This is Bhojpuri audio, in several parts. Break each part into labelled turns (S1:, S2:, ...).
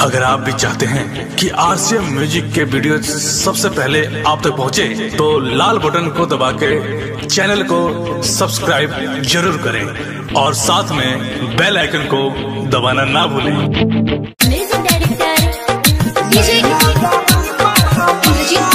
S1: अगर आप भी चाहते हैं कि आरसीएम म्यूजिक के वीडियो सबसे पहले आप तक पहुंचे, तो लाल बटन को दबा के चैनल को सब्सक्राइब जरूर करें और साथ में बेल आइकन को दबाना ना भूलें
S2: music director DJ Indrajeet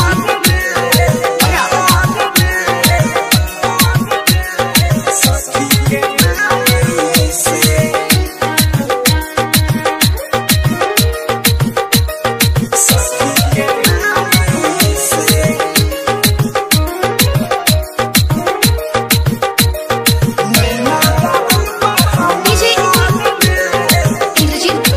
S2: DJ Indrajeet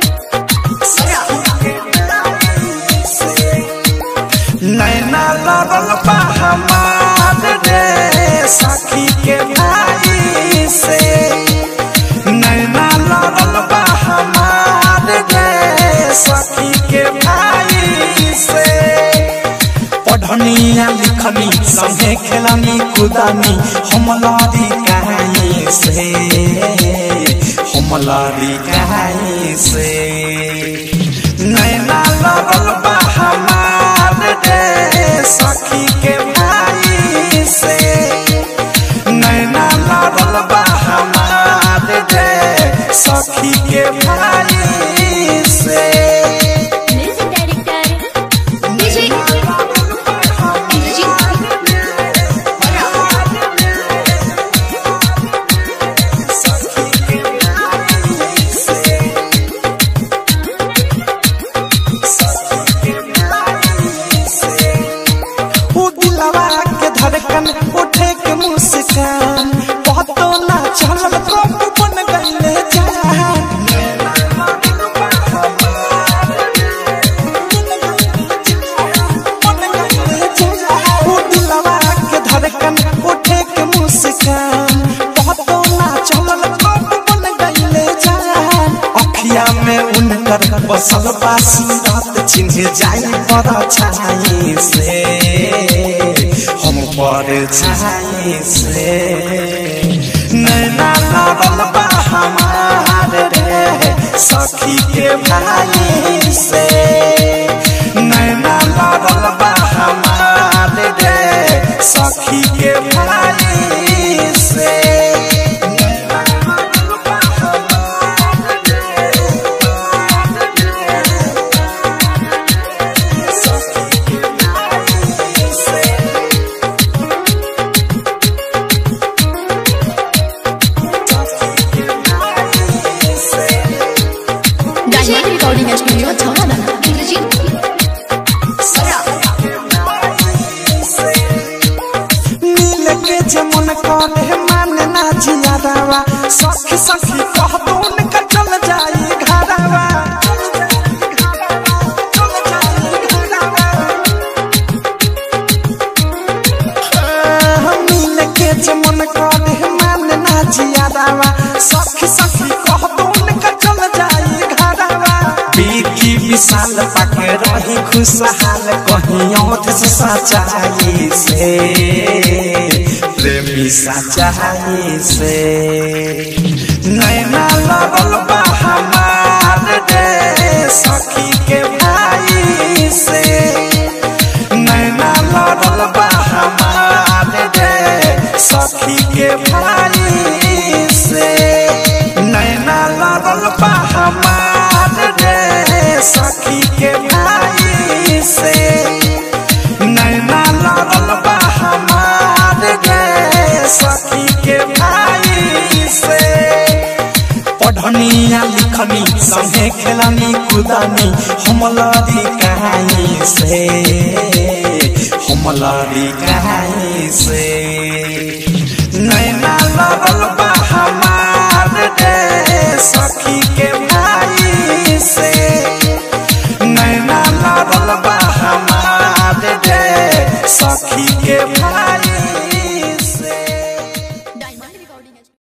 S3: नैना लड़ल बा हमार रे सखी के भाई से नैना लड़ल बा हमार रे सखी के भाई से पढ़निया लिखनी संगे खेलनी कुदानी हम लड़ी कहीं से हम लड़ी कहीं से नैना लड़ल बा हमार रे सखी के भाई से नैना लड़ल बा हमार रे सखी के भाई से
S2: म्यूजिक डायरेक्टर डीजे इंद्रजीत
S3: उ दिलवा के धड़कन उठे के मुस्कान बहुतो ना चलल कब बन गईले जान उ दिलवा के धड़कन उठे के मुस्कान बहुतो ना चलल कब बन गईले जान अखिया में उनकर बसल बासी रात चिन्ह जाई पर छाई से हम पर छाई से नैना लड़ल बा हमार रे सखी के भाई से नैना लड़ल बा हमार रे सखी के भाई से नैना लड़ल बा हमार रे सखी के भाई से
S2: डायमंड रिकॉर्डिंग स्टूडियो छौड़ा इंद्रजीत
S3: नील के जमुन कले मान ना जियादावा सखी सखी कह दून का चल जाई घरावा नील के जमुन कले मान ना जियादावा सखी सखी कह दून का चल जाई घरावा बीकी विशाल पाके रही खुशहाल कहीं औध से सच्चाई से प्रेमी सच्चाई से नैना लगल बा हमार रे सखी के भाई से नैना लगल बा हमार रे सखी के भाई से नैना लगल बा हमार रे सखी के भाई से नैना लगल बा हमार रे सखी के भाई से पढ़निया लिखनी संगे खेलनी कुदानी हम लड़ी कहीं से हम लड़ी कहीं से नैना लगल बा हमार रे सखी के भाई से नैना लगल बा हमार रे सखी के भाई